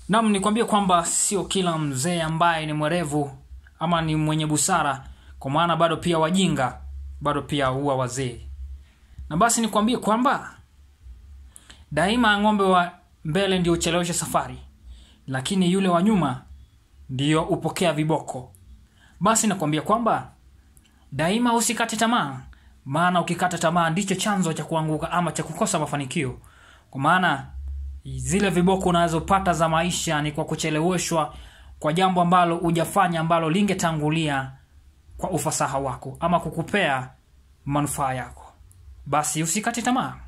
Nam, nikwambie kwamba sio kila mzee ambaye ni mwerevu ama ni mwenye busara, kwa maana bado pia wajinga bado pia huwa wazee. Na basi nikwambie kwamba daima ng'ombe wa mbele ndio ucheleweshe safari, lakini yule wa nyuma ndio upokea viboko. Basi nakwambia kwamba daima usikate tamaa, maana ukikata tamaa ndicho chanzo cha kuanguka ama cha kukosa mafanikio, kwa maana zile viboko unazopata za maisha ni kwa kucheleweshwa kwa jambo ambalo hujafanya ambalo lingetangulia kwa ufasaha wako ama kukupea manufaa yako. Basi usikate tamaa.